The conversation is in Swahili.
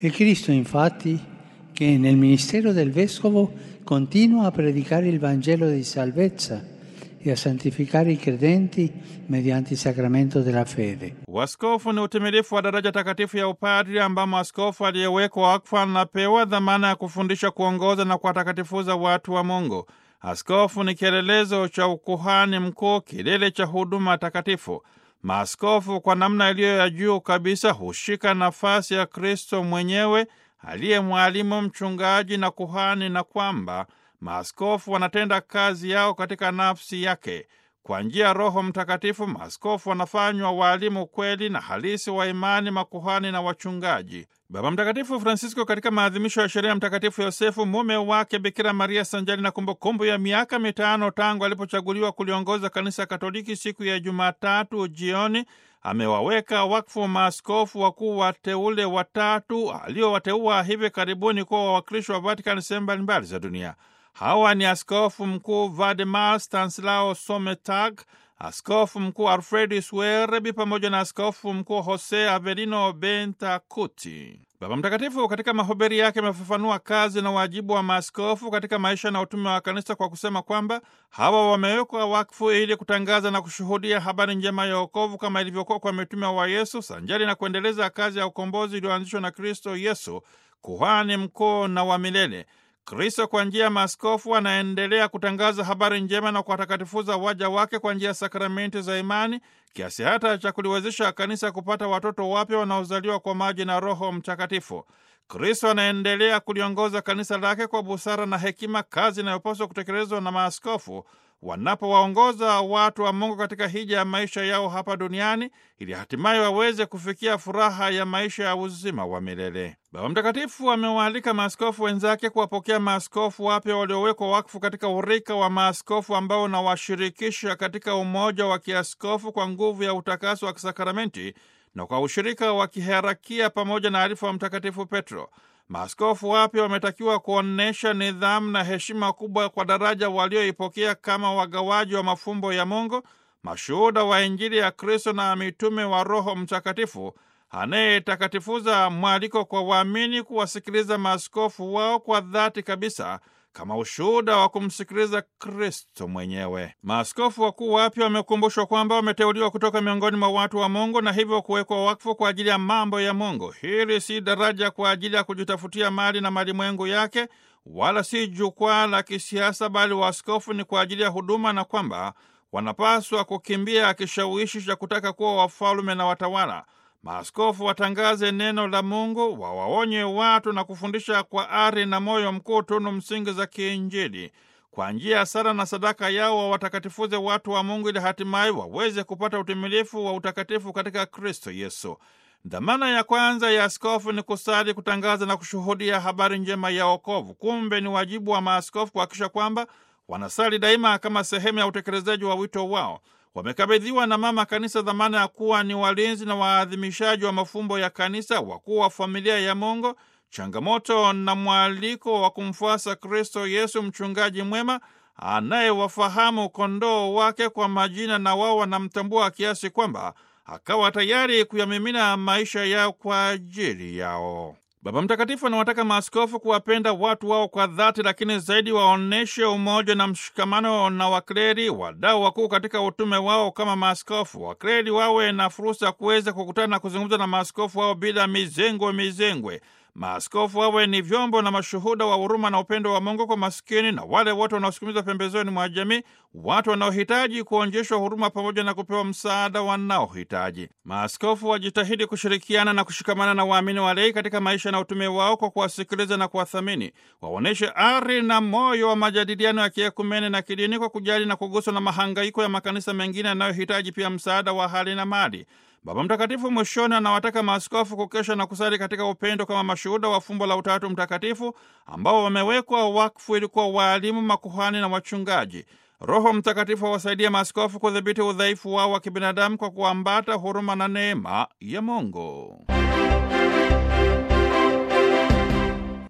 È Cristo infatti che nel ministero del Vescovo continua a predicare il Vangelo di salvezza e a santificare i credenti mediante il sacramento della fede. Uaskofu ni utimilifu wa daraja takatifu ya upadri ambamo askofu aliyewekwa wakfu anapewa dhamana ya kufundisha, kuongoza na kuwatakatifuza watu wa Mungu. Askofu ni kielelezo cha ukuhani mkuu, kilele cha huduma takatifu. Maaskofu kwa namna iliyo ya juu kabisa hushika nafasi ya Kristo mwenyewe aliye mwalimu, mchungaji na kuhani, na kwamba maaskofu wanatenda kazi yao katika nafsi yake. Kwa njia ya Roho Mtakatifu, maaskofu wanafanywa waalimu kweli na halisi wa imani, makuhani na wachungaji. Baba Mtakatifu Francisco, katika maadhimisho ya sherehe ya Mtakatifu Yosefu mume wake Bikira Maria, sanjari na kumbukumbu ya miaka mitano tangu alipochaguliwa kuliongoza Kanisa Katoliki, siku ya Jumatatu jioni amewaweka wakfu maaskofu wakuu wateule watatu aliowateua hivi karibuni kuwa wawakilishi wa Vatikani sehemu mbalimbali za dunia. Hawa ni askofu mkuu Valdemar Stanislao Sometag, askofu mkuu Alfredis Werebi pamoja na askofu mkuu Jose Avelino Bentacuti. Baba Mtakatifu katika mahubiri yake amefafanua kazi na wajibu wa maaskofu katika maisha na utume wa kanisa kwa kusema kwamba hawa wamewekwa wakfu ili kutangaza na kushuhudia habari njema ya wokovu kama ilivyokuwa kwa mitume wa Yesu, sanjari na kuendeleza kazi ya ukombozi iliyoanzishwa na Kristo Yesu, kuhani mkuu na wa milele. Kristo kwa njia ya maaskofu anaendelea kutangaza habari njema na kuwatakatifuza waja wake kwa njia ya sakramenti za imani, kiasi hata cha kuliwezesha kanisa kupata watoto wapya wanaozaliwa kwa maji na Roho Mtakatifu. Kristo anaendelea kuliongoza kanisa lake kwa busara na hekima, kazi inayopaswa kutekelezwa na maaskofu wanapowaongoza watu wa Mungu katika hija ya maisha yao hapa duniani ili hatimaye waweze kufikia furaha ya maisha ya uzima wa milele. Baba Mtakatifu amewaalika maaskofu wenzake kuwapokea maaskofu wapya waliowekwa wakfu katika urika wa maaskofu ambao unawashirikisha katika umoja wa kiaskofu kwa nguvu ya utakaso wa kisakramenti na kwa ushirika wa kiherakia pamoja na alifu wa Mtakatifu Petro. Maaskofu wapya wametakiwa kuonyesha nidhamu na heshima kubwa kwa daraja walioipokea kama wagawaji wa mafumbo ya Mungu, mashuhuda wa Injili ya Kristo na mitume wa Roho Mtakatifu anayetakatifuza mwaliko kwa waamini kuwasikiliza maaskofu wao kwa dhati kabisa kama ushuhuda wa kumsikiliza Kristo mwenyewe. Maaskofu wakuu wapya wamekumbushwa kwamba wameteuliwa kutoka miongoni mwa watu wa Mungu na hivyo kuwekwa wakfu kwa ajili ya mambo ya Mungu. Hili si daraja kwa ajili ya kujitafutia mali na malimwengu yake, wala si jukwaa la kisiasa, bali waaskofu ni kwa ajili ya huduma, na kwamba wanapaswa kukimbia kishawishi cha kutaka kuwa wafalume na watawala. Maaskofu watangaze neno la Mungu, wawaonye watu na kufundisha kwa ari na moyo mkuu tunu msingi za kiinjili. Kwa njia ya sala na sadaka yao wawatakatifuze watu wa Mungu ili hatimaye waweze kupata utimilifu wa utakatifu katika Kristo Yesu. Dhamana ya kwanza ya askofu ni kusali, kutangaza na kushuhudia habari njema ya wokovu. Kumbe ni wajibu wa maaskofu kuhakikisha kwamba wanasali daima kama sehemu ya utekelezaji wa wito wao. Wamekabidhiwa na Mama Kanisa dhamana ya kuwa ni walinzi na waadhimishaji wa mafumbo ya Kanisa, wakuu wa familia ya Mungu, changamoto na mwaliko wa kumfuasa Kristo Yesu, mchungaji mwema anayewafahamu kondoo wake kwa majina, na wao wanamtambua kiasi kwamba akawa tayari kuyamimina maisha yao kwa ajili yao. Baba Mtakatifu anawataka maaskofu kuwapenda watu wao kwa dhati, lakini zaidi waonyeshe umoja na mshikamano na wakleri, wadau wakuu katika utume wao kama maaskofu. Wakleri wawe na fursa ya kuweza kukutana na kuzungumza na maaskofu wao bila mizengwe mizengwe. Maaskofu wawe ni vyombo na mashuhuda wa huruma na upendo wa Mungu kwa maskini na wale wote wanaosukumizwa pembezoni mwa jamii, watu wanaohitaji kuonjeshwa huruma pamoja na kupewa msaada wanaohitaji. Maaskofu wajitahidi kushirikiana na kushikamana na waamini walei katika maisha na utume wao kwa kuwasikiliza na kuwathamini. Waonyeshe ari na moyo wa majadiliano ya kiekumene na kidini kwa kujali na kuguswa na mahangaiko ya makanisa mengine yanayohitaji pia msaada wa hali na mali. Baba Mtakatifu mwishoni anawataka maaskofu kukesha na kusali katika upendo kama mashuhuda wa fumbo la Utatu Mtakatifu ambao wamewekwa wakfu ili kuwa waalimu, makuhani na wachungaji. Roho Mtakatifu awasaidia maaskofu kudhibiti udhaifu wao wa kibinadamu kwa kuambata huruma na neema ya Mungu.